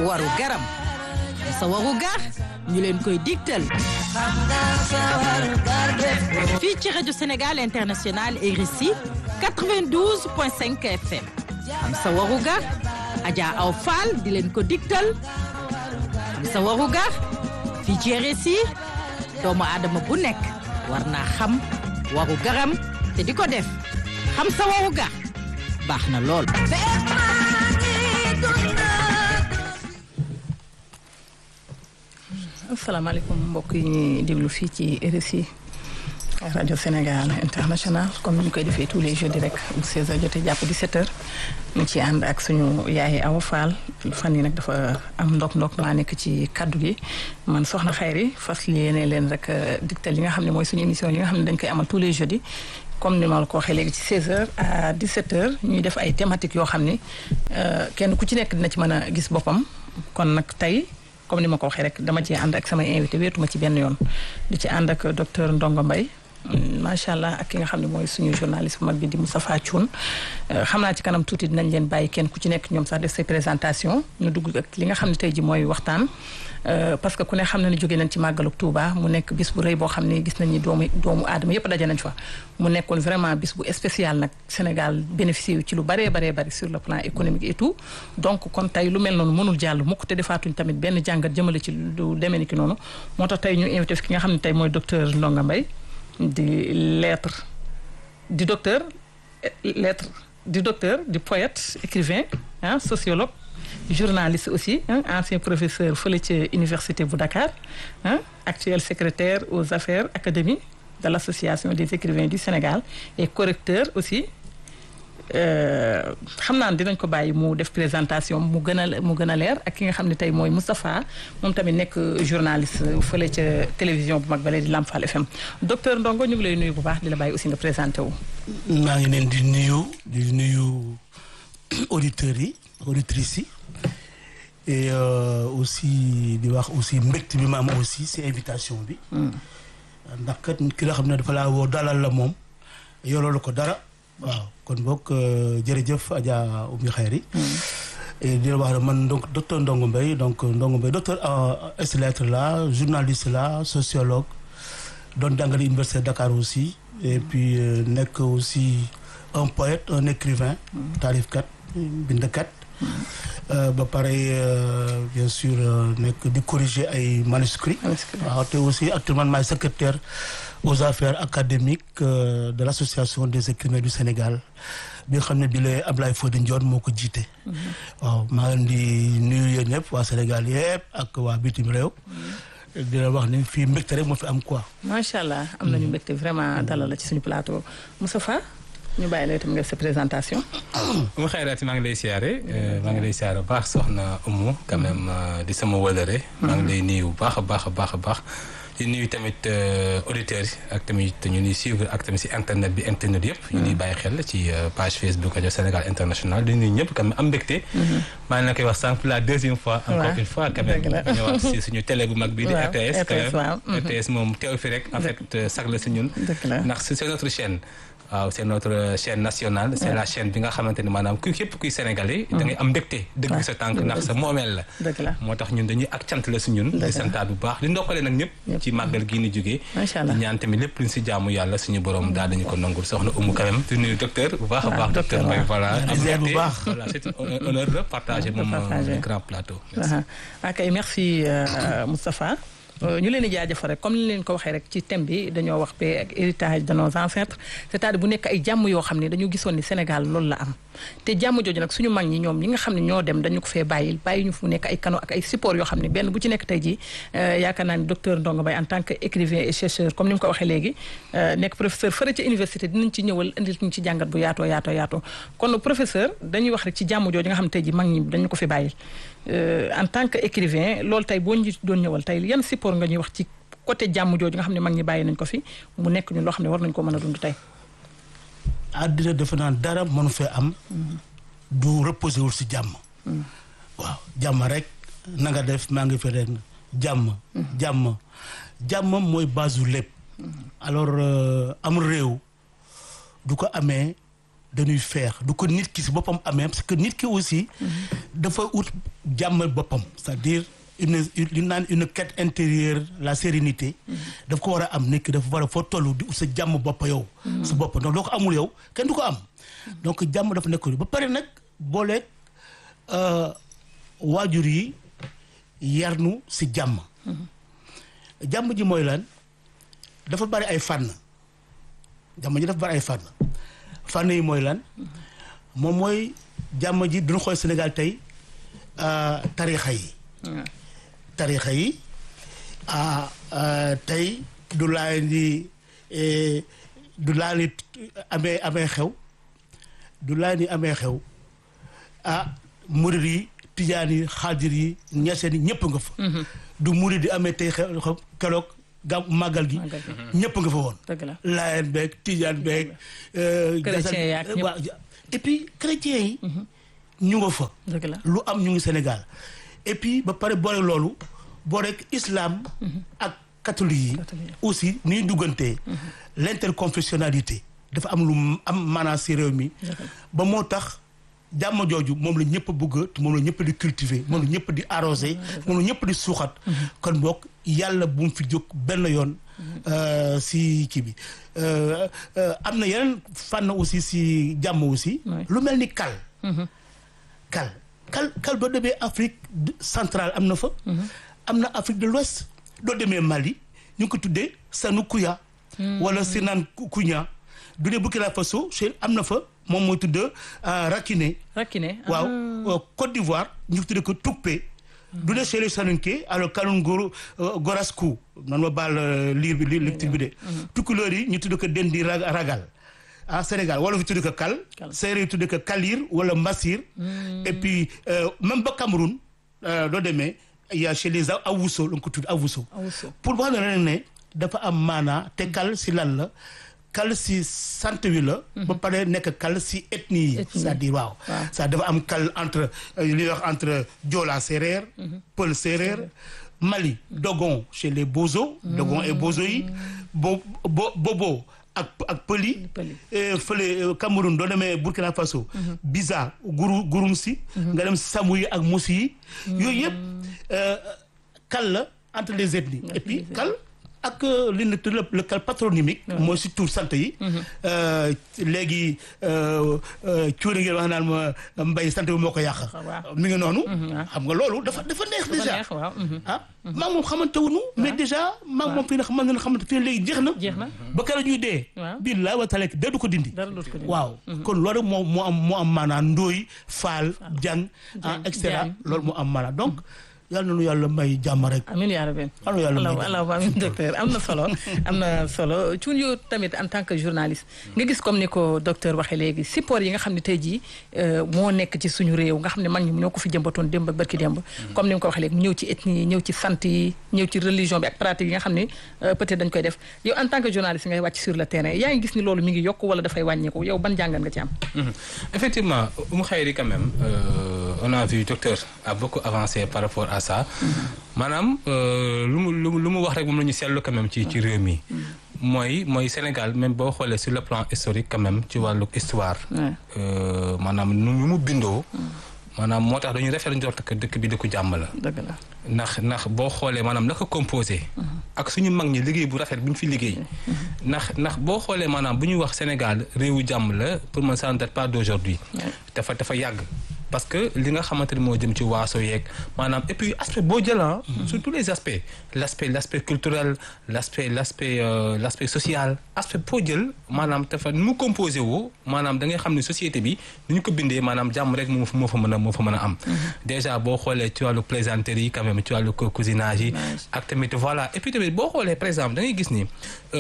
waru garam sa waru gar ñu leen koy digtal fii ci rajo Sénégal International RSI 92.5 FM am sa waru gar Adja Aw Fall di leen ko digtal am sa waru gar fii ci RSI doomu aadama bu nekk war naa xam waru garam te di ko def xam sa waru gar baax na lool asalaamaaleykum mbokk yi ñuy déglu fii ci RSI rajo Sénégal international comme ni ñu koy defee tous les jeudis rek bu 16h jotee jàpp 17h ñu ci ànd ak suñu yaay Awa Fall fan yi nag dafa am ndok-ndok maa nekk ci kaddu gi man soxna Xayri fas yéene leen rek digtal yi nga xam ne mooy suñu émission yi nga xam ne dañ koy amal tous les jeudis comme ni ma la ko waxee léegi ci 16h à 17h ñuy def ay thématiques yoo xam ni kenn ku ci nekk dina ci mën a gis boppam kon nag tey. comme ni ma ko waxee rek dama ci ànd ak samay invité wéetuma ci benn yoon di ci ànd ak docteur Ndongo Mbaye macha allah ak ki nga xam ne mooy suñu journaliste bu mag bi di Moustapha Thioune xam naa ci kanam tuuti dinañ leen bàyyi kenn ku ci nekk ñoom sax def say présentation ñu dugg ak li nga xam ne tey ji mooy waxtaan parce que ku ne xam na ne jóge nañ ci màggaluk Touba mu nekk bis bu rëy boo xam ne gis nañ ni doomu doomu aadama yëpp daje nañ fa mu nekkoon vraiment bis bu spécial nag Sénégal bénéficié yu ci lu baree baree bari sur le plan économique et tout donc kon tey lu mel noonu mënul jàll mukk te defaatuñ tamit benn jàngat jëmale ci lu demee ni ki noonu moo tax tey ñu invité fi ki nga xam ne tey mooy docteur Ndongo Mbaye di lettre di docteur lettre di docteur di poète écrivain ah sociologue journaliste aussi ancien professeur fële ca université bu Dakar ah actuel secrétaire aux affaires académiques de l' association des écrivains du Sénégal et correcteur aussi xam naa dinañ ko bàyyi mu def présentation mu gën a mu gën a leer ak ki nga xam ne tey mooy Moustapha moom tamit nekk journaliste fële ca télévision bu mag bale di Lamfal FM docteur Ndongo ñu ngi lay nuyu bu baax di la bàyyi aussi nga présenté wu. maa ngi leen di nuyu di nuyu auditeurs yi auditrices yi et aussi di wax aussi mbégte bi ma am aussi si invitation bi. ndax kat ki la xam ne dafa laa woo dalal la moom yoroo ko dara. waaw kon boog jërëjëf Adja Oumy Khayri di la wax ne man donc docteur Ndongo Mbaye donc Ndongo Mbaye docteur ès lettres la journaliste la sociologue doon jàngale université Dakar aussi et puis nekk aussi un poète un écrivain taarifkat bindkat ba pare bien sûr nekk di corriger ay manuscrits waaw te aussi actuellement maay secrétaire aux affaires académiques de l'association des écrivains du Sénégal bi nga xam ne bi la Ablaye Fodé Ndione moo ko jiite waaw maa leen di nuyu yéen ñëpp waa Sénégal yëpp ak waa bitim réew di la wax ni fii mbégte rek moo fi am quoi macha allah am nañu mbégte vraiment dalal la ci suñu plateau Moustapha ñu bàyyi la itam nga sa présentation. mu xayraati maa ngi lay siyaare maa ngi lay siyaare bu baax soxna Oumou quand même di sama wëlëre. maa ngi lay nuyu bu baax a baax a baax a baax. di nuyu tamit auditeurs yi ak tamit ñu ñuy suivre ak tamit si internet bi internet yëpp. ñu ñuy bàyyi xel ci page Facebook rajo Sénégal international di nuyu ñëpp quand même am mbégte. maa ngi leen koy wax sànq pour la deuxième fois. encore une fois quand même ñu wax si suñu télé bu mag bi di RTS. quand même RTS moom teew fi rek en fait sag la si ñun. ndax c'est notre chaîne. waaw c'est notre chaîne nationale c'est la chaîne bi nga xamante ni maanaam ku képp kuy sénégalais da ngay am mbégte dëgg sa tànk ndax sa moomeel la moo tax ñun dañuy ak cant la si ñun di santaat bu baax di ndokkale nag ñëpp ci màggal gii ni jógee di ñaan tamit lépp luñ si jaamu yàlla suñu borom daal dañu ko nangul soxna Oumou quand même di nuyu docteur bu baax a baax docteur Mbaye voilà am mbégte voilà c'est un honneur de partager moom grand plateau ok merci Moustapha ñu leen di jaajëfal rek comme ni leen ko waxee rek ci thème bi dañoo wax paix ak héritage de nos ancêtres c'est-à-dire bu nekk ay jàmm yoo xam ne dañu gisoon ni Sénégal loolu la am te jàmm jooju nag suñu mag ñi ñoom ñi nga xam ne ñoo dem dañu ko fee bàyyil bàyyi ñu fu nekk ay canaux ak ay support yoo xam ne benn bu ci nekk tey jii yaakaar naa ni docteur Ndongo Mbaye en tant que écrivain et chercheur comme ni mu ko waxee léegi nekk professeur fële ci université dinañ ci ñëwal indil ñu ci jàngat bu yaatoo yaatoo yaatoo kon professeur dañuy wax rek ci jàmm jooju nga xam ne tey jii mag ñi dañu ko fi bàyyil en tant que écrivain loolu tey boo ñu doon ñëwal tey yan support nga ñuy wax ci côté jàmm jooju nga xam ne mag ñi bàyyi nañ ko fi mu nekk ñu loo xam ne war nañ ko mën a dund tey. àddina defe naa dara mënu fee am. du reposer wul si jàmm. waaw jàmm rek na nga def maa ngi fi rek jàmm. jàmm jàmm mooy base lépp. alors am réew du ko amee dañuy feex du ko nit ki si boppam amee parce que nit ki aussi dafa ut jàmm boppam c'est-à-dire une li naan une quête intérieure la sérénité daf ko war a am nit ki dafa war a foo toll di ut sa jàmm bopp yow sa bopp donc doo ko amul yow kenn du ko am donc jàmm dafa nekk ba pare nag booleeg waajur yi yarnu si jàmm jàmm ji mooy lan dafa bari ay fànn jàmm ji dafa bari ay fànn fànn yi mooy lan moom mooy jàmm ji duñu xool Sénégal tey tarixa yi tarixa yi tey du laa di du laa ni amee amee xew du laa ni amee xew ah murid yi tijaan yi xaadir yi ñaseen yi ñëpp nga fa du murid yi amee tey xew xew keroog gam màggal gi ñëpp nga fa woon dëgg la laayeen beeg tijaan beeg chrétien yaak ñëpp waaw et puis chrétien yi ñu nga fa dëgg la lu am ñu ngi Sénégal et puis ba pare boole loolu boo rek islam ak catholique yi Catholique. aussi ni duggantee l'interconfessionnalité dafa am lu am maanaa si réew mi ba moo tax jàmm jooju moom la ñëpp bëgg te moom la ñëpp di cultiver moom la ñëpp di arroser moom la ñëpp di suuxat kon boog yàlla bu mu fi jóg benn yoon euh, si kii bi Euh, euh, am na yeneen fànn aussi si jàmm aussi Ouais. lu mel ni kal kal kal kal boo demee Afrique de- centrale am na fa am na Afrique de l'Ouest doo demee Mali ñu ngi ko tuddee Sanukuya wala Sinan Kunya du dee Burkina Faso chez am na fa moom mooy tudd euh, Rakiné Rakiné waaw euh, Côte d'Ivoire ñu tuddee ko Toupé du dee chez les Saninké alors Kalunguru Goraskou nan ma baal euh, liir bi li lecture bi de tukkuleur yi ñu tuddee ko Dendi Ra- Ragal ah Sénégal wala fi tuddee ko Kal Kal. séeréer yi tuddee ko Kalir wala Massir et puis euh, même ba Cameroun euh, doo demee il y a chez les Awuso la nga ko tudd Awuso Awuso. pour wax ne ren ne dafa am maanaa te kal si lan la kal si sant wi la ba pare nekk kal si ethnie yi Ethnie. c'est-à-dire waaw Waaw. ça dafa am kal entre euh, li ñuy wax entre Joola séeréer Pël séeréer Mali Dogon chez les Bozo Dogon et Bozo yi bo bo Bobo ak ak Pël yi Pël yi. Eh, fële eh, Cameroun doo demee Burkina Faso Biza guru gurum si nga dem Samu yi ak Moussi yi yooyu yëpp euh, kal la entre les ethnies et puis kal ak euh, li ñu tudd le le kal patronymique mooy si tur sant yi Euh, léegi cuuri ngeen wax naan ma mbay sant bi moo ko yàq waaw. mi ngi noonu waaw. xam nga loolu dafa dafa neex dafa déjà neex waaw mhm. ah maa moom xamante wuñu mais déjà maa moom fii na xamante ne xamante fii léegi jeex na jeex na ba keroog ñuy dee Waaw. billaay wa taala dee du ko dindi dara dootu ko dindi. waaw kon loolu moo moo am moo am maanaam ndóoy faal jàng ah Jàng, et cetera jàng. loolu moo am maanaam donc yàlla na nu yàlla may jàmm rek amiin yaa rabbi yàlla na yàlla may allah allah amiin docteur am na solo am na solo cuun yow tamit en tant que journaliste nga gis comme ni ko docteur waxee léegi support yi nga xam ne tey jii euh, moo nekk ci suñu réew nga xam ne mag ñi ñoo ko fi jëmbatoon démb ak barki démb comme ni nga ko waxee léegi mu ñëw ci ethnie yi ñëw ci sant yi ñëw ci religion bi ak pratique yi nga xam ne euh, peut-être dañ koy def yow en tant que journaliste ngay wàcc sur le terrain yaa ngi gis ni loolu mi ngi yokk wala dafay wàññeeku yow ban jàngat nga ci am Mhm. Effectivement, Oumou Khayri quand même, euh, on a vu docteur a beaucoup avancé par rapport à ça. maanaam euh, lu mu lu mu lu mu wax rek moom la ñu seetlu quand même ci ci réew mi. mooy mooy Sénégal même boo xoolee sur le plan historique quand même ci wàllu histoire. Ouais. euh, maanaam nu nu mu bindoo. maanaam moo tax dañuy rafetlu njort que dëkk bi dëkku jàmm la. dëgg la ndax ndax boo xoolee maanaam naka composé ak suñu mag ñi liggéey bu rafet bu ñu fi liggéey ndax ndax boo xoolee maanaam bu ñuy wax Sénégal réewu jàmm la pour man ça ne date pas d'aujourd'hui dafa dafa yàgg parce que li nga xamante ni moo jëm ci waaso yeeg maanaam et puis aspect boo jëlan sur tous les aspects l'aspect l'aspect culturel l'aspect l'aspect euh, l'aspect social aspect boo jël maanaam dafa nu mu composé woo maanaam da ngay xam ne société bi ni ñu ko bindee maanaam jàmm rek moo fa moo fa mën a moo fa mën a am déjà boo xoolee ci wàllu plaisanterie yi quand même ci wàllu cou- cousinage yi ak tamit voilà et puis tamit boo xoolee par exemple da ngay gis ni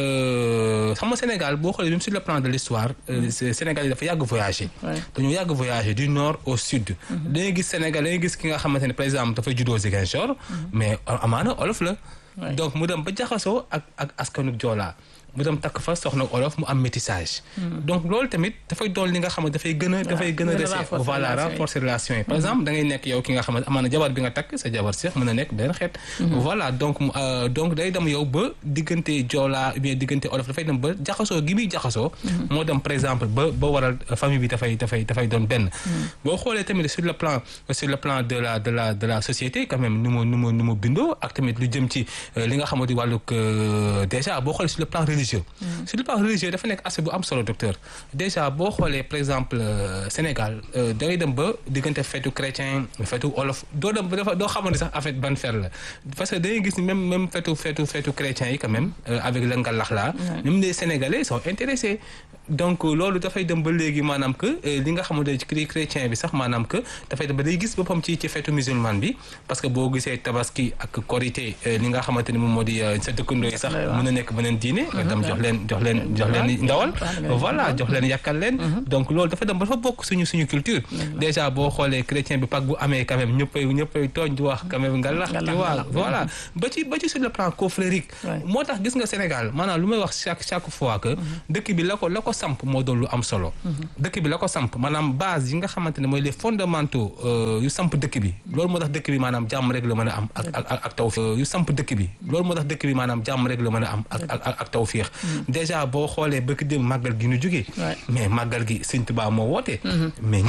euh, xam nga Sénégal boo xoolee même sur le plan de l'histoire euh, c'est- Sénégal yi dafa yàgg voyager Ouais. dañoo yàgg voyager du nord au sud da ngay gis Sénégal da ngay gis ki nga xamante ne par exemple dafa juddoo Ziguinchor mais amaana olof la Ouais. donc mu dem ba jaxasoo ak ak askanu Joola mu dem takk fa soxna olof mu am métissage donc loolu tamit dafay doon li nga xamante dafay gën a dafay gën a gën a dese renforcer voilà relation yi. renforcer relation yi par exemple da ngay nekk yow ki nga xamante amaana jabar bi nga takk sa jabar sax mën a nekk benn xeet voilà donc mu, euh, donc day dem yow ba diggante joolaa ou bien diggante olof dafay dem ba jaxasoo gi muy jaxasoo moo dem par exemple ba ba waral euh, famille bi dafay dafay dafay doon benn boo xoolee tamit sur le plan sur le plan de la de la de la société quand même nu mu nu mu nu mu bindoo ak tamit lu jëm ci euh, li nga xamante wàllug euh, déjà boo xoolee sur le plan religieux sur le plan religieux dafa nekk aspect bu am solo docteur déjà boo xoolee par exemple euh, Sénégal euh, da ngay dem ba diggante feetu chrétien feetu olof doo dem ba dafa doo xamante sax en fait ban fer la parce que da ngay gis ni même même feetu feetu feetu chrétien yi quand même euh, avec le ngalax la même les Sénégalais sont intéressés donc loolu dafay dem ba léegi maanaam que euh, li nga xamante ne ci chrétien bi sax maanaam que dafay dem ba day gis boppam ci ci feetu musulman bi parce que boo gisee tabaski ak korité euh, li nga xamante ni moom moo di euh, sa dëkkandoo yi sax lay wax. mën a nekk beneen diine nga dem jox leen jox leen jox leen ndawal voilà jox leen yàkkal leen donc loolu dafa dem ba dafa bokk suñu suñu culture déjà boo xoolee chrétien bi pak bu amee quand même ñëppay ñëppay tooñ di wax quand même ngalax Ngalax, tu vois ngalax. voilà ba ci ba ci sur le plan confrérique Ouais. moo tax gis nga Sénégal maanaam lu may wax chaque chaque fois que dëkk bi la ko la ko samp moo doon lu am solo dëkk bi la ko samp maanaam base yi nga xamante ne mooy les fondamentaux euh, yu samp dëkk bi loolu moo tax dëkk bi maanaam jàmm rek la mën a am ak ak ak ak tawfiix yu samp dëkk bi loolu moo tax dëkk bi maanaam jàmm rek la mën a am ak ak ak ak tawfiix déjà boo xoolee bëkk dem màggal gi ñu jógee Ouais. mais màggal gi Sëñ Tuubaa moo woote mais